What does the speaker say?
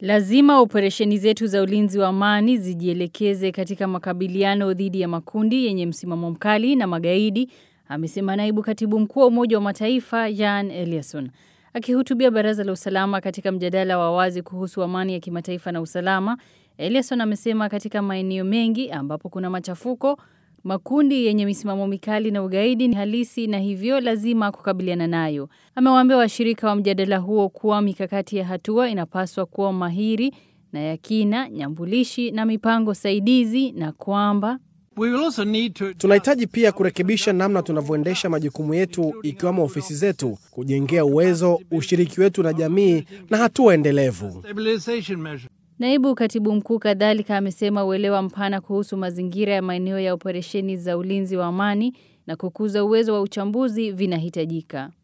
Lazima operesheni zetu za ulinzi wa amani zijielekeze katika makabiliano dhidi ya makundi yenye msimamo mkali na magaidi, amesema naibu katibu mkuu wa Umoja wa Mataifa Jan Eliasson. Akihutubia baraza la usalama katika mjadala wa wazi kuhusu amani ya kimataifa na usalama, Eliasson amesema katika maeneo mengi ambapo kuna machafuko, makundi yenye misimamo mikali na ugaidi ni halisi na hivyo lazima kukabiliana nayo. Amewaambia washirika wa mjadala huo kuwa mikakati ya hatua inapaswa kuwa mahiri na ya kina, nyambulishi na mipango saidizi na kwamba Tunahitaji pia kurekebisha namna tunavyoendesha majukumu yetu ikiwemo ofisi zetu, kujengea uwezo, ushiriki wetu na jamii na hatua endelevu. Naibu katibu mkuu kadhalika amesema uelewa mpana kuhusu mazingira ya maeneo ya operesheni za ulinzi wa amani na kukuza uwezo wa uchambuzi vinahitajika.